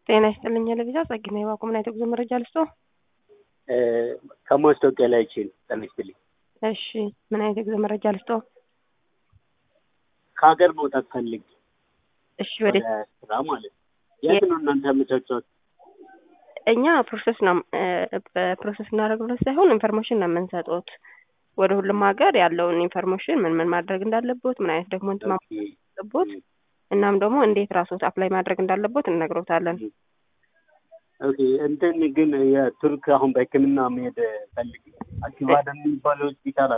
ጤና ይስጥልኝ ለቪዛ ጸግና የባኮ ምን አይነት ጉዞ መረጃ ልስጦ? ከማስታወቂያ ላይ ችል ጤና ይስጥልኝ። እሺ ምን አይነት የጉዞ መረጃ ልስጦ? ከሀገር መውጣት ፈልግ እሺ ወደ ስራ ማለት ነው። የት ነው እናንተ ያመቻቸት? እኛ ፕሮሰስ ነው በፕሮሰስ እናደርግበት ሳይሆን ኢንፎርሜሽን ነው የምንሰጡት ወደ ሁሉም ሀገር ያለውን ኢንፎርሜሽን ምን ምን ማድረግ እንዳለቦት ምን አይነት ዶክመንት ማለቦት እናም ደግሞ እንዴት ራስዎት አፕላይ ማድረግ እንዳለቦት እንነግሮታለን። ኦኬ እንትን ግን የቱርክ አሁን በሕክምና መሄድ ፈልግ አኪባድ የሚባለው ሆስፒታል